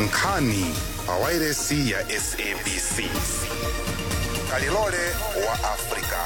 nkhani pawairesi ya sabc kalilole wa afrika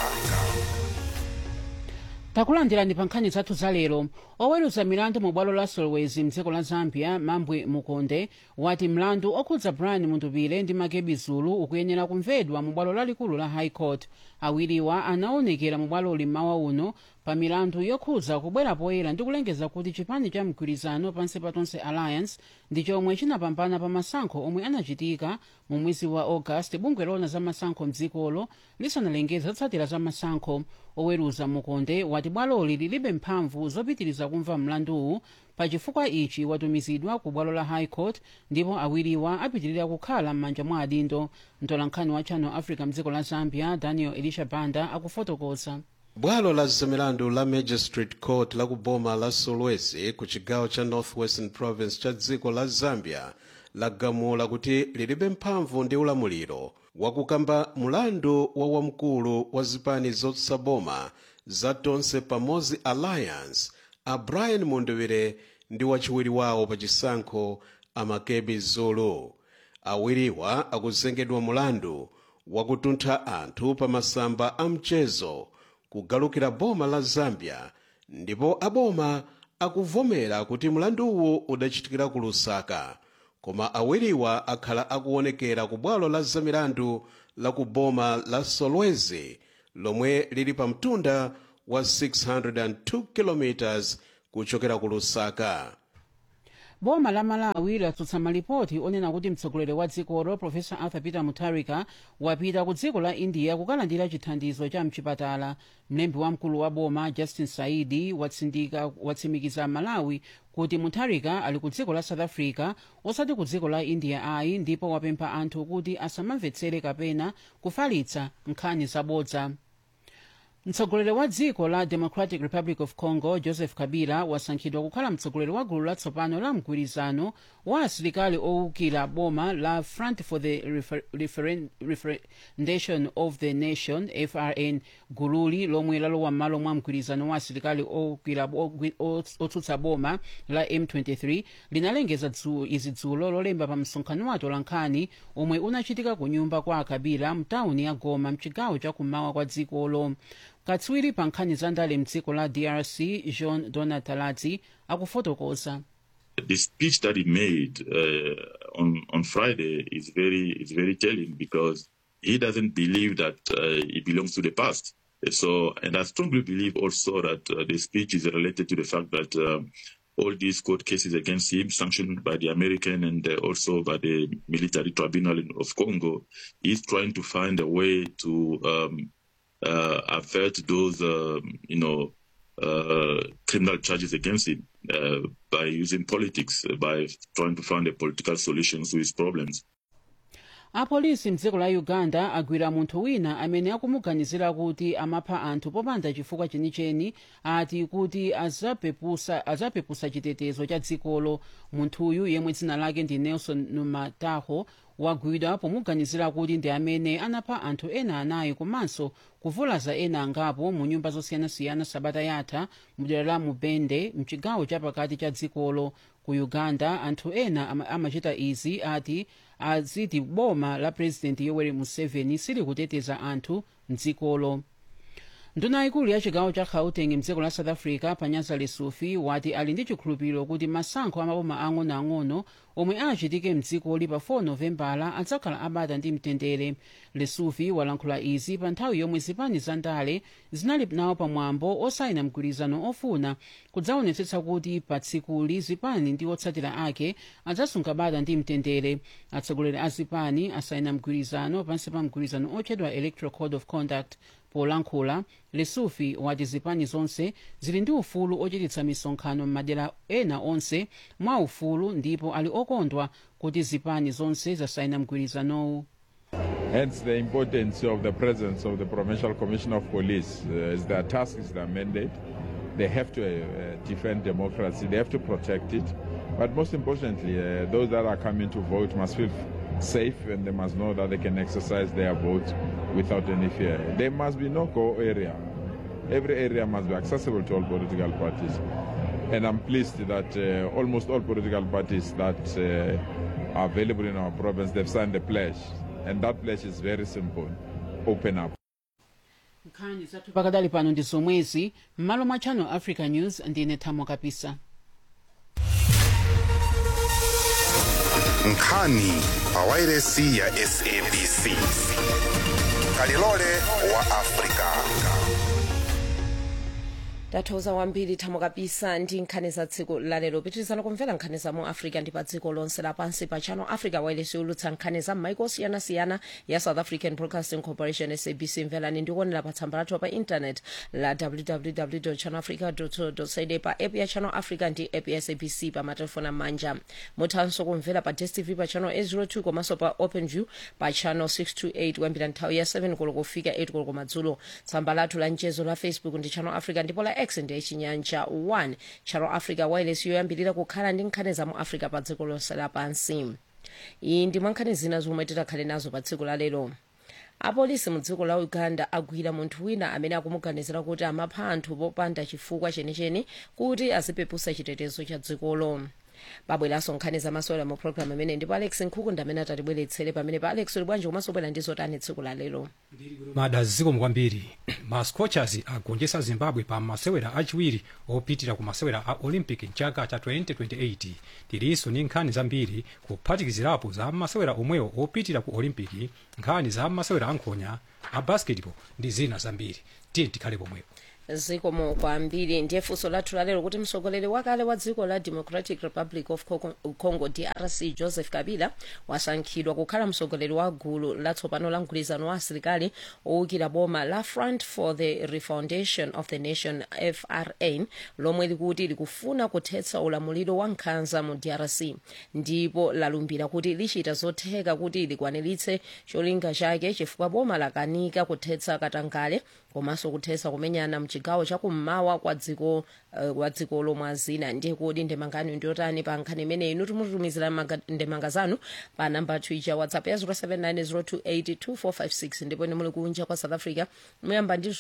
takulandirani pa nkhani zathu za lero oweruza milandu mu bwalo la solwezi mdziko la zambia mambwe mukonde wati mlandu okhudza brian mundubile ndi makebi zulu ukuyenera kumvedwa mu bwalo lalikulu la high court awiriwa anaonekera mu bwaloli mmawa uno pa milandu yokhudza kubwera poyera ndi kulengeza kuti chipani cha mgwirizano pansi patonse alliance ndi chomwe chinapambana pa masankho omwe anachitika mu mwezi wa august bungwe lona za masankho mdzikolo lisanalengeze zotsatira za masankho oweruza mukonde wati bwaloli lilibe mphamvu zopitiriza kumva mlanduwu pachifukwa ichi watumizidwa ku bwalo la high court ndipo awiriwa apitirira kukhala m'manja mwa adindo mtolankhani wa channel africa mdziko la zambia daniel elisha banda akufotokoza bwalo la zamilandu la magistrate court la kuboma la solwezi ku chigawo cha northwestern province cha dziko la zambia lagamula kuti lilibe mphamvu ndi ulamuliro wakukamba mulandu wa wamkulu wa zipani zotsaboma za tonse pamodzi alliance a brian mundubile ndi wachiwiri wawo pa chisankho amakebi zulu awiriwa akuzengedwa mulandu wakutuntha anthu pa masamba a mchezo kugalukira boma la zambia ndipo aboma akuvomera kuti mlanduwu udachitikira ku lusaka koma awiriwa akhala akuonekera ku bwalo la zamilandu la ku boma la solwezi lomwe lili pa mtunda wa 602 km kuchokera ku lusaka boma la malawi latsutsa malipoti onena kuti mtsogoleri wa dzikolo profesa arthur peter mutharika wapita ku dziko la india kukalandira chithandizo cha mchipatala mlembi wamkulu wa boma justin saidi watsindika watsimikiza malawi kuti mutharika ali ku dziko la south africa osati ku dziko la india ayi ndipo wapempha anthu kuti asamamvetsere kapena kufalitsa nkhani zabodza mtsogoleri wa dziko la democratic republic of congo joseph kabila wasankhidwa kukhala mtsogoleri wa gulu latsopano la mgwirizano wa asilikali owukira boma la front for the Refer Referen referendation of the nation frn gululi lomwe lalowa m'malo mwa mgwirizano wa asilikali owukira otsutsa boma la m23 linalengeza izi dzulo lolemba pa msonkhano wa tolankhani omwe unachitika ku nyumba kwa akabila mtawuni ya goma mchigawo chakummawa kwa dzikolo katswiri pa nkhani za ndale mdziko la drc jean donald taladzi akufotokoza The speech that he made uh, on on Friday is very is very telling because he doesn't believe that uh, it belongs to the past. So, and I strongly believe also that uh, the speech is related to the fact that um, all these court cases against him, sanctioned by the American and uh, also by the military tribunal of Congo, is trying to find a way to um, uh, avert those, um, you know, uh, criminal charges against him uh, by using politics, uh, by trying to find a political solution to his problems. apolisi mdziko la uganda agwira munthu wina amene akumuganizira kuti amapha anthu popanda chifukwa chenicheni ati kuti azapepusa azapepusa chitetezo cha dzikolo munthuyu yemwe dzina lake ndi nelson numataho wagwidwa pomuganizira kuti ndi amene anapha anthu ena anayi komanso kuvulaza ena angapo mu nyumba zosiyanasiyana sabata yatha mudera la mubende mchigawo chapakati cha dzikolo ku uganda anthu ena ama- amachita izi ati aziti boma la purezidenti yoweri museveni sili kuteteza anthu mdzikolo nduna ikulu ya chigawo cha gauteng mdziko la south africa panyaza lesufi wati ali ndi chikhulupiriro kuti masankho amaboma ang'onoang'ono omwe achitike mdzikoli pa 4 novembala adzakhala abata ndi mtendere lesufi walankhula izi pa nthawi yomwe zipani za ndale zinali nawo pamwambo osayina mgwirizano ofuna kudzaonetsetsa kuti pa tsikuli zipani ndi otsatira ake adzasunga bata ndi mtendere atsogoleri a zipani asayina mgwirizano pansi pa mgwirizano otchedwa electoral code of conduct polankhula lesufi wati zipani zonse zili ndi ufulu ochititsa misonkhano m'madera ena onse mwa ufulu ndipo ali okondwa kuti zipani zonse zasayina mgwirizanowu Hence, the importance of the presence of the Provincial Commissioner of Police uh, is their task, is their mandate. They have to uh, defend democracy, they have to protect it. But most importantly, uh, those that are coming to vote must feel safe and they must know that they can exercise their vote without any fear. There must be no go area. Every area must be accessible to all political parties. And I'm pleased that uh, almost all political parties that uh, are available in our province, they've signed a pledge. And that pledge is very simple open up. nkhani zathu pakadali pano ndi zomwezi m'malo mwa channel africa news ndine thamo kapisa nkhani pawairesi ya sabc kalilole wa afrika tathokoza kwambiri thamo kapisa ndi nkhani za tsiku lalero pitirizani kumvera nkhani za mu africa ndi pa dziko lonse lapansi pa channel africa wireless yolutsa nkhani za m'maiko osiyanasiyana ya south african broadcasting corporation sabc mverani ndikuonera pa tsamba lathu pa internet la www channel africa co za pa app ya channel africa ndi app ya sabc pa matelefoni amanja muthanso kumvera pa dstv pa channel 802 komanso pa openview pa channel 628 kuyambira nthawi ya 7 koloko kufika 8 koloko madzulo tsamba lathu la mchezo la facebook ndi channel africa ndipo la x ndi chinyanja 1 channel africa wireless yoyambirira kukhala ndi nkhani za mu africa pa dziko lonse lapansi iyi ndi mwa nkhani zina zomwe titakhale nazo pa tsiku lalero apolisi mu dziko la uganda agwira munthu wina amene akumuganizira kuti amapha anthu popanda chifukwa chenicheni kuti azipepusa chitetezo cha dzikolo pabweranso nkhani zamasewera mu programu amene ndipo alex nkhukunda amene atatibweretsere pamene pa alex uli bwanji komanso bwera ndi zotani tsiku la lero mada zikomo kwambiri ma scorchers agonjetsa zimbabwe pa masewera achiwiri opitira ku masewera a olympic mchaka cha 2028 tilinso ndi nkhani zambiri kuphatikizirapo za masewera omwewo opitira ku olympic nkhani za masewera ankhonya a basketball ndi zina zambiri tiye tikhale pomwepo zikomo kwambiri ndiye funso lathu lalero kuti mtsogoleri wakale wa dziko la democratic republic of Congo- congo drc joseph kabila wasankhidwa kukhala mtsogoleri wa gulu latsopano la mgwirizano wa asilikali owukira boma la front for the refoundation of the nation frn lomwe likuti likufuna kuthetsa ulamuliro wa nkhanza mu drc ndipo lalumbira kuti lichita zotheka kuti likwaniritse cholinga chake chifukwa boma lakanika kuthetsa katangale komanso kuthetsa kumenyana mchigawo chakummawa kwa dziko uh, kwa dziko lomwe azina ndiye kodi ndemangano ndiyotani pa nkhani imeneyi inu timutumizira maga- ndemanga zanu pa namba twicha whatsapp ya 0790282456 ndipo ine muli kunja kwa south africa muyamba ndi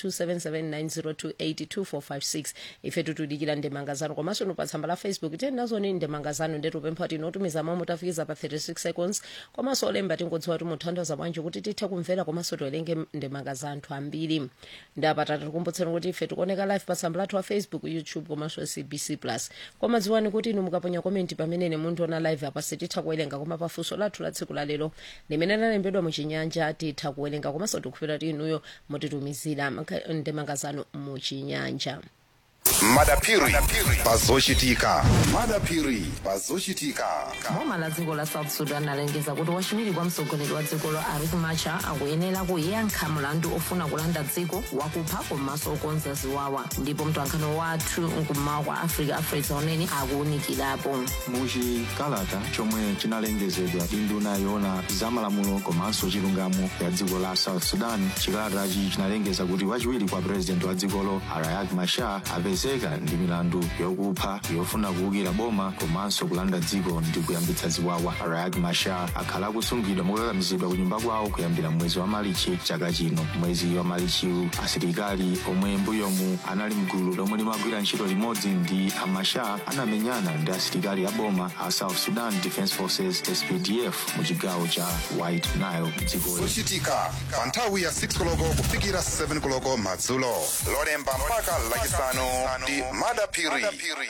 0027790282456 ife tutudikira ndemanga zanu komanso inu pa tsamba la facebook tiyeni nazoni ndemanga zanu ndetupempha kuti inotumiza mawu mutafikiza pa 36 seconds komanso olemba tingodziwa kuti muthandiza bwanji kuti tithe kumvera komanso tiwerenge ndemanga za anthu ambiri ndapata tikukumbutseni kuti ife tikuoneka live pa tsamba lathu wa facebook youtube komanso cbc plus koma dziwani kuti inu mukaponya komenti pamene ine mundiona live apa sititha kuwerenga koma pafunso lathu la tsiku lalero limene lalembedwa muchinyanja titha kuwerenga komanso tikufira kuti inuyo mutitumizira maka- ndemanga zanu muchinyanja madapiri pazochitika madapiri pazochitika boma la dziko la south sudan alengeza kuti wachiwiri kwa mtsogoleri wa dzikolo riek machar akuyenera kuyankha mlandu ofuna kulanda dziko wakupha komanso okonza ziwawa ndipo mtolankhani wathu mkummawa kwa africa afresa unene akuwunikirapo muchikalata chomwe chinalengezedwa ndi nduna yoona zamalamulo komanso chilungamo ya dziko la south sudan chikalatachi chinalengeza kuti wachiwiri kwa purezidenti wa dzikolo riek machar apezeka ndi milandu yokupha yofuna kuwukira boma komanso kulanda dziko ndi kuyambitsa ziwawa riek machar akhala akusungidwa mokakamizidwa ku nyumba kwawo kuyambira mwezi wa malichi chaka chino mwezi wa malichiwu asilikali omwe mbuyomu anali mgulu lomwe limagwira ntchito limodzi ndi amachar anamenyana ndi asilikali a boma a south sudan defense forces spdf mu chigawo cha white nile dzikoli zochitika pa nthawi ya 6 koloko kufikira 7 koloko madzulo lolemba mpaka lachisanu ndi madapiri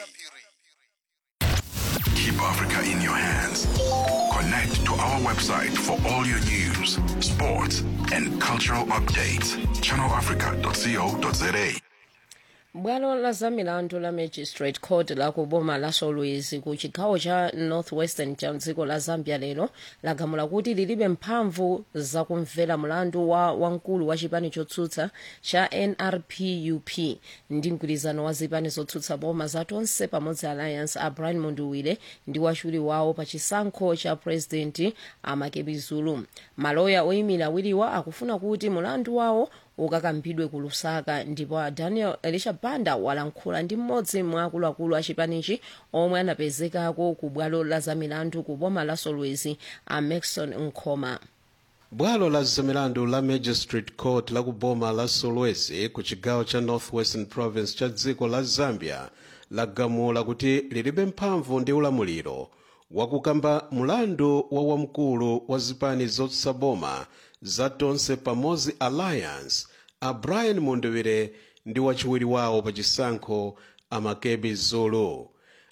Keep Africa in your hands. Connect to our website for all your news, sports, and cultural updates. ChannelAfrica.co.za. bwalo la zamilandu la magistrate court la ku boma la solwezi ku chigawo cha northwestern cha dziko la zambia lero lagamula kuti lilibe mphamvu zakumvera mlandu wa wamkulu wa chipani chotsutsa cha nrpup ndi mgwirizano wa zipani zotsutsa boma za tonse pamodzi alliance a brian munduwire ndi wachiwiri wawo pa chisankho cha president amakebi zulu maloya oyimira awiriwa akufuna kuti mlandu wawo ukakambidwe ku lusaka ndipo a daniel elisha banda walankhula ndi mmodzi mwa akuluakulu a chipanichi omwe anapezekako ku bwalo la zamilandu ku boma la solwezi a maxon nkhoma bwalo la zamilandu la magistrate court la ku boma la solwezi ku chigawo cha northwestern province cha dziko la zambia lagamula kuti lilibe mphamvu ndi ulamuliro wakukamba mulandu wa wamkulu wa zipani zotsutsa boma za tonse pamodzi alliance a brian mundubire ndi wachiwiri wawo pa chisankho amakebi zulu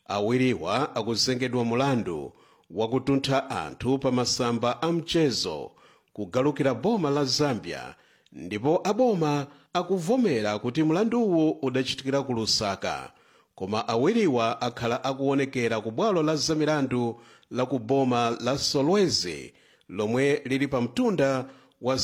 awiriwa akuzengedwa mulandu wakutuntha anthu pa masamba a mchezo kugalukira boma la zambia ndipo aboma akuvomera kuti mlanduwu udachitikira ku lusaka koma awiriwa akhala akuonekera ku bwalo la zamilandu la ku boma la solwezi lomwe lili pa mtunda wa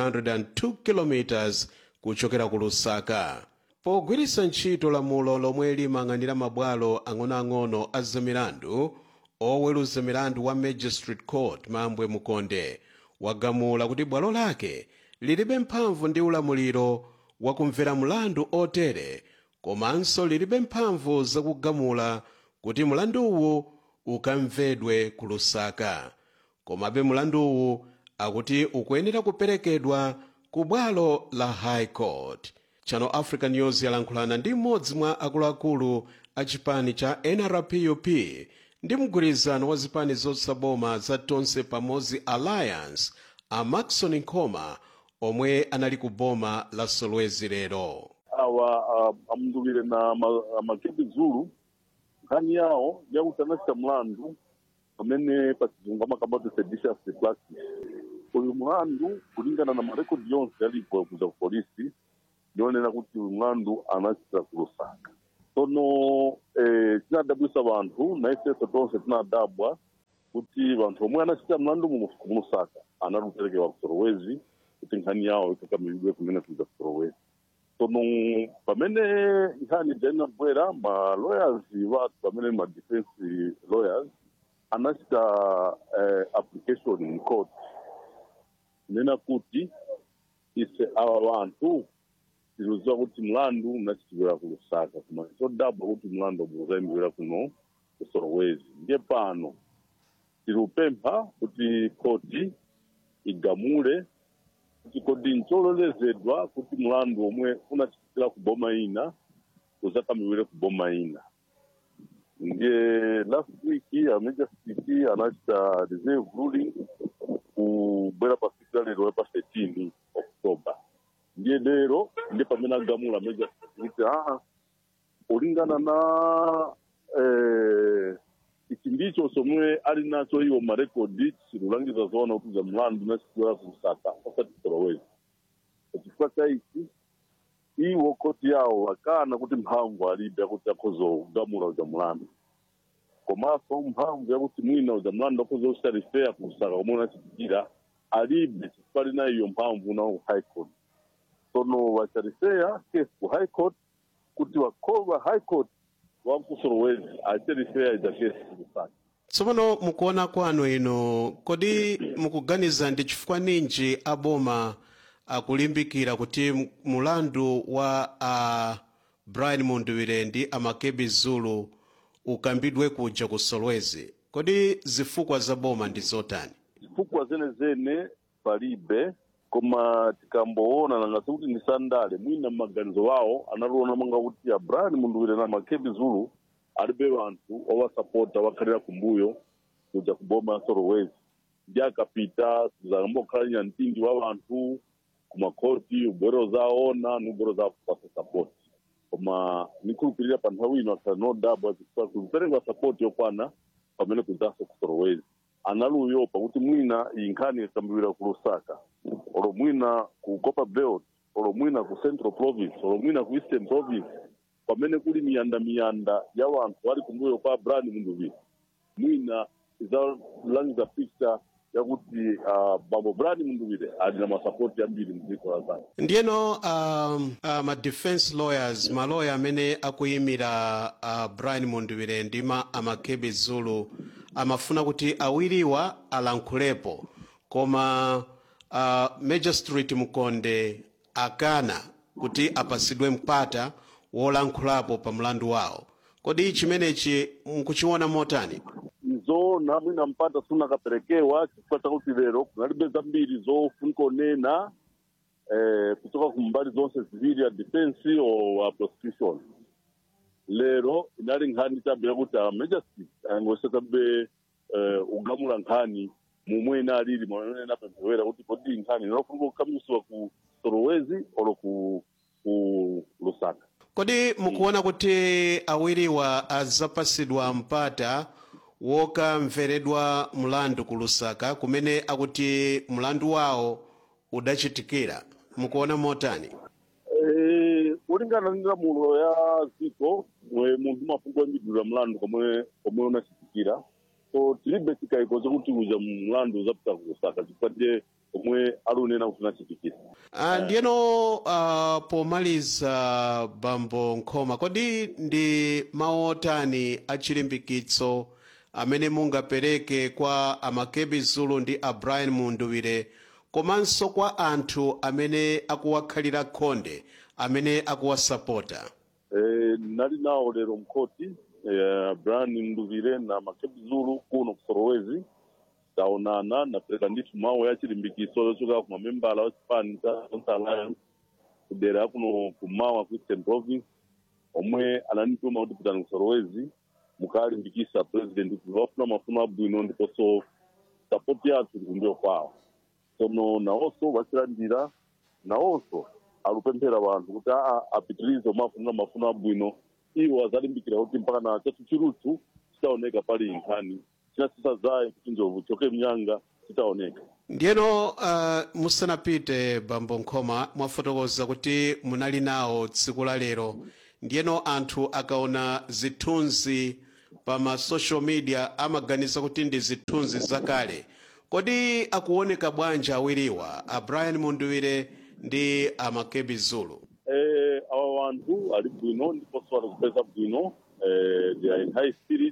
602 km kuchokera ku lusaka pogwiritsa ntchito lamulo lomwe limayang'anira mabwalo ang'onoang'ono a zamilandu oweruza milandu wa magistrate court mambwe mukonde wagamula kuti bwalo lake lilibe mphamvu ndi ulamuliro wakumvera mlandu otere komanso lilibe mphamvu zakugamula kuti mlanduwu ukamvedwe ku lusaka komabe mlanduwu akuti ukuyenera kuperekedwa ku bwalo la high court channel africa news yalankhulana ndi mmodzi mwa akuluakulu a chipani cha nrpup ndi mgwirizano wa zipani zotsutsa boma za tonse pamodzi alliance a maxon nkoma omwe anali ku boma la solwezi lero awa uh, amunduvire na ma- amakebi zulu nkhani yawo yakuti anachita mlandu pamene pachizungu amakambati seditious practice uyu mlandu kulingana na marekodi yonse yalipo kuza ku polisi ndionera kuti uyu mlandu anachita ku lusaka tsono eh, tinadabwisa vanthu na ifenso tonse tinadabwa kuti vanthu omwe anachita mlandu mu ku lusaka analuperekewa ku solowezi kuti nkhani yawo ikakamilidwe kumene kuza ku solowezi tsono pamene nkhani dzainabwera ma lawyers vathu pamene ma defense lawyers anachita eh, application in court nena kuti ise awa vanthu tikuziwa kuti mlandu unachitikira ku lusaka koma todabwa kuti mlandu uzayimbira kuno ku solowezi ndiye pano tirupempha kuti koti igamule kuti kodi nchololezedwa kuti mlandu omwe unachitikira ku boma ina uzakamiwire ku boma ina ndiye last week a majestic anachita reserve ruling kubwera pa siku la lero pa 13 october ndiye lero ndiye pamene agamula majestic kuti aa kulingana na eh, ichi ndicho somwe ali nacho iwo marekodi chilulangiza zoona kuti za mlandu unachitikira ku lusaka osati solowezi pachifukwa cha ichi iwo koti yawo wakana kuti mphamvu alibe yakuti akhoza kugamula uja mlandu komanso mphamvu yakuti mwina uja mlandu akhoza kusalifeya ku lusaka komwe unachitikira alibe chifukwa ali nayo iyo mphamvu nawo ku high court tsono wachalifeya case ku high court kuti wakhova high court wakusolowezi achalifeya ija case ku lusaka tsopano mukuona kwanu ino kodi mukuganiza ndi chifukwa ninji aboma akulimbikira kuti m- mulandu wa uh, brian munduwire ndi amakebi zulu ukambidwe kuja ku solwezi kodi zifukwa za boma ndi zotani zifukwa zenezene palibe koma tikamboona nangati kuti ndi sandale mwina mmaganizo wawo analiona manga kuti abraham munduwire na makebi zulu alibe vanthu owasapota wakhalira kumbuyo kuja kuboma ya solowezi ndi akapita zakambokhala nya mtindi wa vanthu kumakhoti ubwero zaona ni ubwero za kupasa sapoti koma nikhulupirira pa nthawi ino akhala nodabwa chifukwa kupereka sapoti yokwana pamene kuzaso ku solowezi analuyopa kuti mwina iyi nkhani ikambirira ku lusaka olo mwina ku copper belt olo mwina ku central province olo mwina ku eastern province pamene kuli miyanda miyanda ya wanthu ali kumbuyo kwa brani munduwire mwina izalangiza picture yakuti uh, bambo brani munduwire ali na masapoti ambiri mdziko la zambia ndiyeno um, uh, ma defense lawyers maloya amene akuyimira uh, brian munduwire ndi ma amakebi zulu amafuna kuti awiriwa alankhulepo koma uh, magistrate mkonde akana kuti apasidwe mpata wolankhulapo pa mlandu wawo kodi chimenechi mukuchiona motani nzoona mwina mpata sunakaperekewa chifukwa chakuti lero kunalibe zambiri zofunika onena eh, kutoka kumbali zonse ziwiri ya defense o wa prosecution lero inali nkhani chabe yakuti a majestic angosekabe uh, ugamula nkhani momwe inalili mwamene napemphewera kuti kodi nkhani inofuna kukamiswa ku solowezi olo ku, ku lusaka kodi mukuona kuti awiriwa azapasidwa mpata wokamveredwa mlandu ku lusaka kumene akuti mlandu wawo udachitikira mukuona motani Eh, kulingana ndi lamulo ya dziko mwe munthu mafungo oyambidwira mlandu komwe komwe unachitikira so tilibe chikayiko chokuti uja mlandu uzapita ku lusaka chifukwa ndiye komwe alunena kuti unachitikira Ah, ndiyeno uh, pomaliza bambo nkhoma kodi ndi mawu otani achilimbikitso amene mungapereke kwa amakebi zulu ndi a brian munduwire komanso kwa anthu amene akuwakhalira khonde amene akuwasapota Eh, nali nawo lero mkhoti eh, brian nduvire na makebi zulu kuno ku solowezi taonana napereka ndithu mawu ya chilimbikiso yochokera ku mamembala wa chipani cha Zonse alliance kudera kuno kumawa ku eastern province omwe anandituma kuti pitani ku solowezi mukalimbikisa president kuti vafuna mafuno abwino ndiponso sapoti yathu ndikumbuyo kwawo sono nawonso vachilandira nawonso alupemphera vanthu kuti aa apitirize omafunira mafuno abwino iwo azalimbikira kuti mpaka na chathu chiruthu chitaoneka pali nkhani chinasisa zaye kuti njovu choke mnyanga chitaoneka ndiyeno uh, musanapite bambo nkhoma mwafotokoza kuti munali nawo tsiku la lero ndiyeno anthu akaona zithunzi pa ma social media amaganiza kuti ndi zithunzi zakale kodi akuoneka bwanji awiriwa a brian munduwire ndi amakebi zulu eh, awa wanthu ali bwino ndiponso ali kupeza bwino eh, they are in high spirit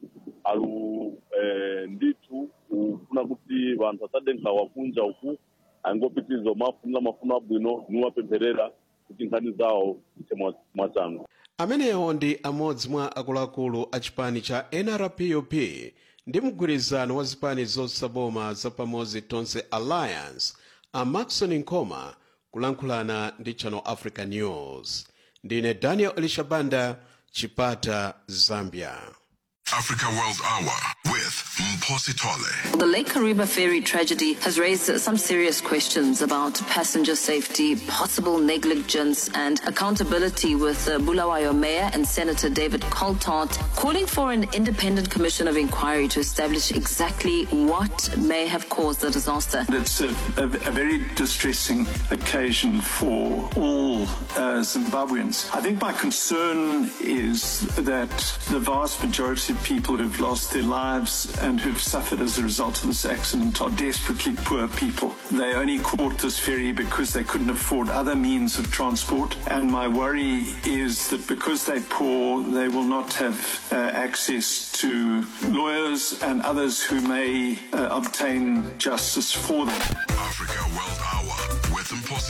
alu eh, ndithu kufuna kuti vanthu asade nkhawa kunja uku angopitiriza omafunira mafuno abwino niwapempherera kuti nkhani zawo zite mwa- mwachangu amenewo ndi amodzi mwa akuluakulu a chipani cha nrpup ndi mgwirizano wa zipani zosaboma zapamodzi tonse alliance a maxon nkoma kulankhulana ndi channel africa news ndine daniel elishabanda chipata zambia Africa World Hour with Mposi Tole. The Lake Kariba ferry tragedy has raised some serious questions about passenger safety, possible negligence, and accountability. With uh, Bulawayo Mayor and Senator David Coltart calling for an independent commission of inquiry to establish exactly what may have caused the disaster. It's a, a, a very distressing occasion for all uh, Zimbabweans. I think my concern is that the vast majority of people who've lost their lives and who've suffered as a result of this accident are desperately poor people. They only caught this ferry because they couldn't afford other means of transport. And my worry is that because they're poor, they will not have uh, access to lawyers and others who may uh, obtain justice for them. Africa World Hour with Mposi